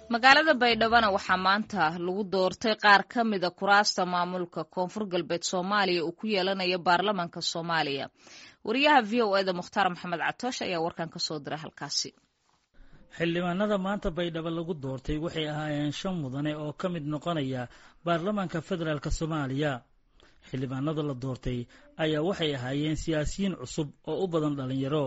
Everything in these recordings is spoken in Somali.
magaalada baydhabana waxaa maanta lagu doortay qaar ka mida kuraasta maamulka koonfur galbeed soomaaliya uu ku yeelanayo baarlamanka soomaaliya wariyaha v o eda mukhtaar maxamed catoosh ayaa warkan ka soo diray halkaasi xildhibaanada maanta baydhabo lagu doortay waxay ahaayeen shan mudane oo ka mid noqonaya baarlamaanka federaalk soomaaliya xildhibaanada la doortay ayaa waxay ahaayeen siyaasiyiin cusub oo u badan dhallinyaro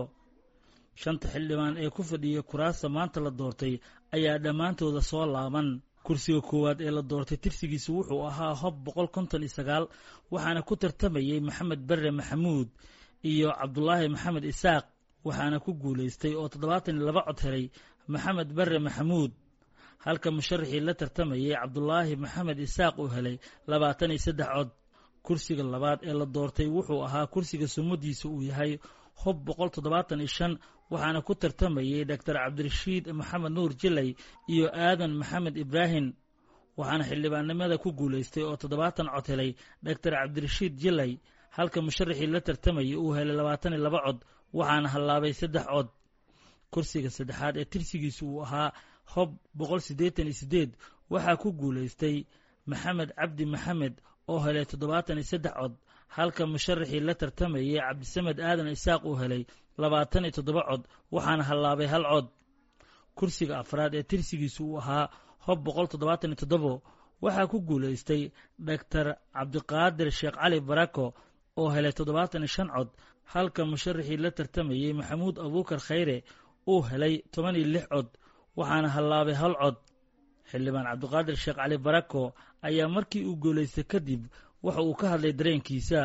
shanta xildhibaan ee ku fadhiyay kuraasta maanta la doortay ayaa dhammaantooda soo laaban kursiga koowaad ee la doortay tirsigiisu wuxuu ahaa hob boqol konton iyo sagaal waxaana ku tartamayey maxamed barre maxamuud iyo cabdulaahi maxamed isaaq waxaana ku guulaystay oo toddobaatan iyo laba cod helay maxamed barre maxamuud halka musharaxii la tartamayey cabdulaahi maxamed isaaq uu helay labaatan iyo saddex cod kursiga labaad ee la doortay wuxuu ahaa kursiga sumadiisa uu yahay hob boqol toddobaatan iyo shan waxaana ku tartamayey doctor cabdirashiid maxamed nuur jilay iyo aadan maxamed ibraahim waxaana xildhibaannimada ku guulaystay oo toddobaatan cod helay doctor cabdirashiid jilay halka musharaxii la tartamayay uu helay labaatan iyo laba cod waxaana hallaabay saddex cod kursiga saddexaad ee tirsigiisu uu ahaa hob boqol siddeetan iyo siddeed waxaa ku guulaystay maxamed cabdi maxamed oo helay toddobaatan iyo saddex cod halka musharaxii la tartamayey cabdisamed aadan isaaq uu helay labaatan iyo toddoba cod waxaana hallaabay hal cod kursiga afraad ee tirsigiisu uu ahaa hob boqol toddobaatan iyo toddobo waxaa ku guulaystay doctor cabdiqaadir sheekh cali barako oo helay toddobaatan iyo shan cod halka musharaxii la tartamayey maxamuud abuukar khayre uu helay toban iyo lix cod waxaana hallaabay hal cod xildhibaan cabdiqaadir sheekh cali barako ayaa markii uu guulaystay kadib waxa uu ka hadlay dareenkiisa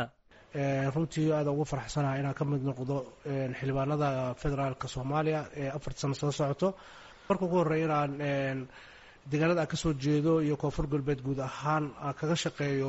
runtii aada ugu farxsanaha inaan ka mid noqdo xildhibaanada federaalka soomaaliya ee afarta sano soo socoto marka ugu horreya inaan deegaanada aan kasoo jeedo iyo koonfur galbeed guud ahaan aan kaga shaqeeyo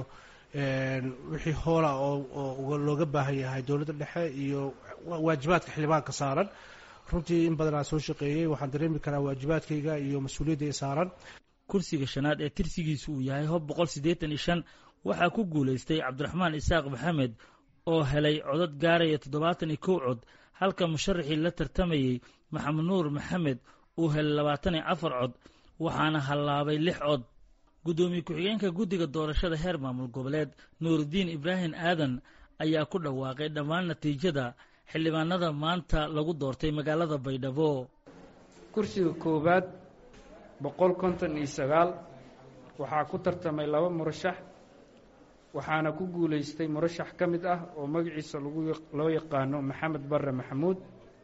wixii hoola oo looga baahan yahay dowladda dhexe iyo waajibaadka xildhibaanka saaran runtii in badan aan soo shaqeeyey waxaan dareemi karaa waajibaadkayga iyo mas-uuliyadda saaran kursiga shanaad ee tirsigiisu uu yahay hob boqol siddeetan iyo shan waxaa ku guulaystay cabdiraxmaan isaaq maxamed oo helay codad gaaraya toddobaatan iyo kow cod halka musharaxii la tartamayey maxamed nuur maxamed uu helay labaatan iyo afar cod waxaana hallaabay lix cod guddoomiye ku-xigeenka guddiga doorashada heer maamul goboleed nuurudiin ibraahim aadan ayaa ku dhawaaqay dhammaan natiijada xildhibaanada maanta lagu doortay magaalada baydhabo kursiga koowaad boqol konton iyo sagaal waxaa ku tartamay laba murashax waxaana ku guulaystay murashax ka mid ah oo magaciisa loo yaqaano maxamed barre maxamuud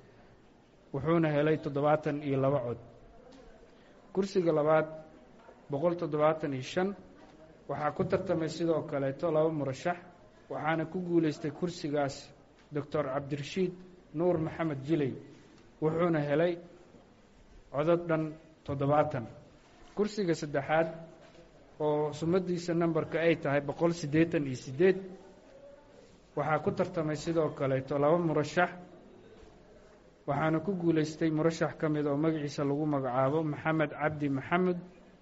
wuxuuna helay toddobaatan iyo laba cod kursiga labaad boqol toddobaatan iyo shan waxaa ku tartamay sidoo kaleeto laba murashax waxaana ku guulaystay kursigaas doctor cabdirashiid nuur maxamed jiley wuxuuna helay codod dhan toddobaatan kursiga saddexaad oo sumadiisa nambarka ay tahay boqol siddeetan iyo siddeed waxaa ku tartamay sidoo kaleeto laba murashax waxaana ku guulaystay murashax ka mid oo magaciisa lagu magacaabo maxamed cabdi maxamed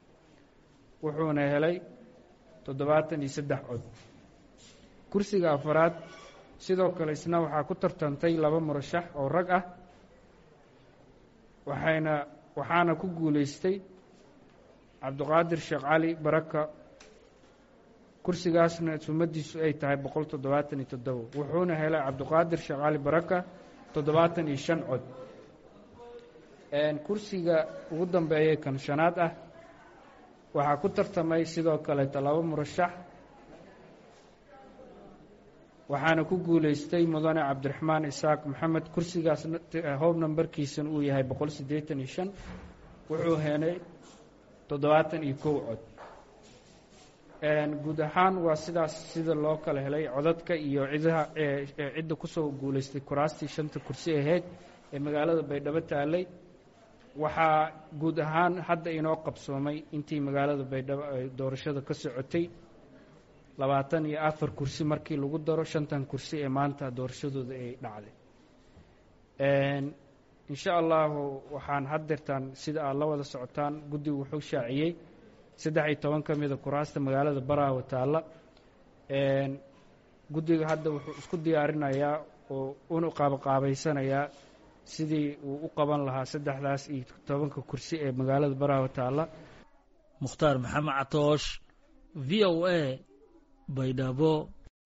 wuxuuna helay toddobaatan iyo saddex cod kursiga afaraad sidoo kale isna waxaa ku tartantay laba murashax oo rag ah waxayna waxaana ku guulaystay cabdiqaadir sheekh cali baraka kursigaasna sumadiisu ay tahay boqol toddobaatan iyo toddobo wuxuuna helay cabdiqaadir sheekh cali baraka toddobaatan iyo shan cod kursiga ugu dambeeyay kan shanaad ah waxaa ku tartamay sidoo kaleeto laba murashax waxaana ku guulaystay mudane cabdiraxmaan isaaq maxamed kursigaas hoob nambarkiisana uu yahay boqol siddeetan iyo shan wuxuu helay toddobaatan iyo kow cod guud ahaan waa sidaas sida loo kala helay codadka iyo cidaha cidda kusoo guulaystay kuraastii shanta kursi ahayd ee magaalada baydhabo taalay waxaa guud ahaan hadda inoo qabsoomay intii magaalada baydhabo ay doorashada ka socotay labaatan iyo afar kursi markii lagu daro shantan kursi ee maanta doorashadooda ay dhacday insha allahu waxaan haddeertaan sida aad la wada socotaan guddigu wuxuu shaaciyey saddex iyo toban ka mida kuraasta magaalada baraawo taalla guddiga hadda wuxuu isku diyaarinayaa oo una qaabaqaabaysanayaa sidii uu u qaban lahaa saddexdaas iyo tobanka kursi ee magaalada baraawo taalla mukhtaar maxamed catoosh v o a baydhabo